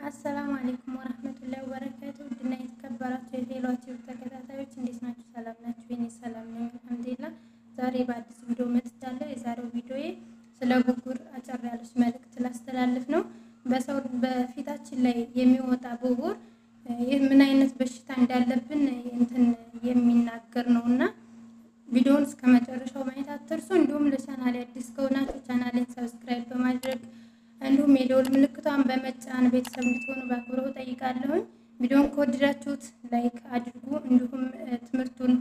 አሰላሙ አሌይኩም ወረህመቱላሂ ወበረካቱ ውድና የተከበራችሁ የቴሏችሁ ተከታታዮች እንዴት ናችሁ? ሰላም ናችሁ? የኔ ሰላም ነኝ አልሐምዱሊላህ። ዛሬ በአዲስ ቪዲዮ መጥቻለሁ። የዛሬው ቪዲዮዬ ስለ ብጉር አጨር ያለች መልእክት ላስተላልፍ ነው። በሰው በፊታችን ላይ የሚወጣ ብጉር ይህ ምን አይነት በሽታ እንዳለብን እንትን የሚናገር ነው እና ቪዲዮውን እስከ መጨረሻው ማየት አትርሱ። እንዲሁም ለቻናሌ አዲስ ከሆናችሁ ቻናሌን ሰብስክራይብ በማድረግ እንዲሁም የደወል ምልክቷን በመጫን ቤተሰብ እንድትሆኑ በአክብሮት ጠይቃለሁኝ። ቪዲዮውን ከወደዳችሁት ላይክ አድርጉ። እንዲሁም ትምህርቱን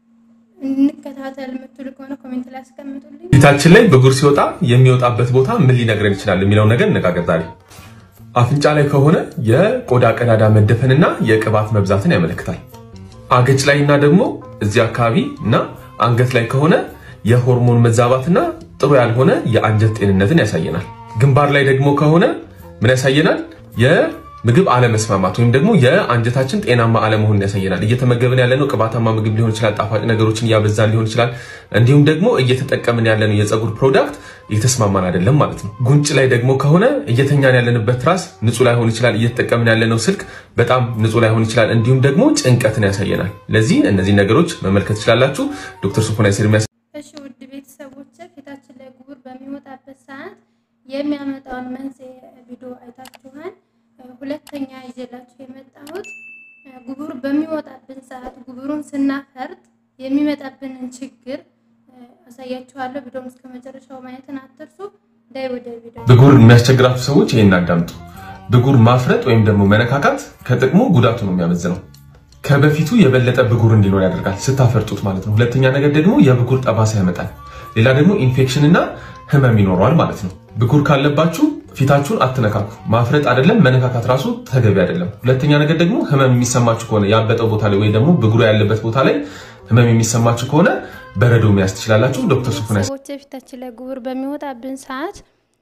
እንከታተል የምትሉ ከሆነ ኮሜንት ላይ አስቀምጡልኝ። ፊታችን ላይ ብጉር ሲወጣ የሚወጣበት ቦታ ምን ሊነግረን ይችላል የሚለውን ነገር እነጋገር ዛሬ። አፍንጫ ላይ ከሆነ የቆዳ ቀዳዳ መደፈንና የቅባት መብዛትን ያመለክታል። አገጭ ላይ እና ደግሞ እዚህ አካባቢ እና አንገት ላይ ከሆነ የሆርሞን መዛባትና ጥሩ ያልሆነ የአንጀት ጤንነትን ያሳየናል። ግንባር ላይ ደግሞ ከሆነ ምን ያሳየናል? የምግብ አለመስማማት ወይም ደግሞ የአንጀታችን ጤናማ አለመሆንን ያሳየናል። እየተመገብን ያለነው ቅባታማ ምግብ ሊሆን ይችላል፣ ጣፋጭ ነገሮችን እያበዛን ሊሆን ይችላል። እንዲሁም ደግሞ እየተጠቀምን ያለነው የፀጉር ፕሮዳክት እየተስማማን አይደለም ማለት ነው። ጉንጭ ላይ ደግሞ ከሆነ እየተኛን ያለንበት ትራስ ንጹህ ላይሆን ይችላል። እየተጠቀምን ያለነው ስልክ በጣም ንጹህ ላይሆን ይችላል። እንዲሁም ደግሞ ጭንቀትን ያሳየናል። ለዚህ እነዚህ ነገሮች መመልከት ትችላላችሁ። ዶክተር ሶፎንያስ ኤርሚያስ እሺ ውድ ቤተሰቦች ፊታችን ላይ ብጉር በሚወጣበት ሰዓት የሚያመጣውን መንስኤ ቪዲዮ አይታችኋል። ሁለተኛ ይዤላችሁ የመጣሁት ጉቡር በሚወጣብን ሰዓት ጉቡሩን ስናፈርጥ የሚመጣብንን ችግር አሳያችኋለሁ። ቪዲዮውን እስከ መጨረሻው ማየትን አትርሱ። ዳይ ወደ ቪዲዮ። ብጉር የሚያስቸግራችሁ ሰዎች ይሄን አዳምጡ። ብጉር ማፍረጥ ወይም ደግሞ መነካካት ከጥቅሙ ጉዳቱ ነው የሚያመዝነው። ከበፊቱ የበለጠ ብጉር እንዲኖር ያደርጋል ስታፈርጡት ማለት ነው። ሁለተኛ ነገር ደግሞ የብጉር ጠባሳ ያመጣል። ሌላ ደግሞ ኢንፌክሽን እና ህመም ይኖረዋል ማለት ነው። ብጉር ካለባችሁ ፊታችሁን አትነካኩ። ማፍረጥ አይደለም መነካካት ራሱ ተገቢ አይደለም። ሁለተኛ ነገር ደግሞ ህመም የሚሰማችሁ ከሆነ ያበጠው ቦታ ላይ ወይ ደግሞ ብጉሩ ያለበት ቦታ ላይ ህመም የሚሰማችሁ ከሆነ በረዶ መያዝ ትችላላችሁ። ዶክተር ሶፎንያስ ሰዎች ፊታችን ላይ ጉቡር በሚወጣብን ሰዓት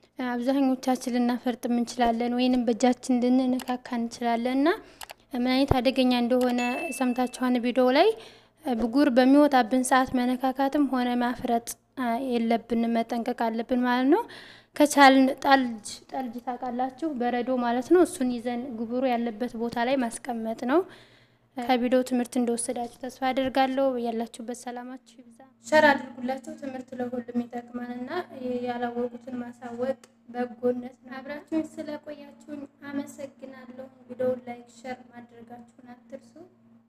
አብዛኞቻችን ልናፈርጥም እንችላለን፣ ወይንም በእጃችን ልንነካካ እንችላለን እና ምን አይነት አደገኛ እንደሆነ ሰምታችኋን ቪዲዮ ላይ ብጉር በሚወጣብን ሰዓት መነካካትም ሆነ ማፍረጥ የለብንም፣ መጠንቀቅ አለብን ማለት ነው። ከቻልን ጠልጅ ጠልጅ ታውቃላችሁ፣ በረዶ ማለት ነው። እሱን ይዘን ጉቡሩ ያለበት ቦታ ላይ ማስቀመጥ ነው። ከቪዲዮ ትምህርት እንደወሰዳችሁ ተስፋ አድርጋለሁ። ያላችሁበት ሰላማችሁ ይብዛ። ሸር አድርጉላቸው። ትምህርት ለሁሉም ይጠቅማልና ያላወቁትን ማሳወቅ በጎነት ነው። አብራችሁኝ ስለቆያችሁኝ አመሰግናለሁ። ቪዲዮውን ላይክ ሸር ማድረጋችሁን አትርሱ።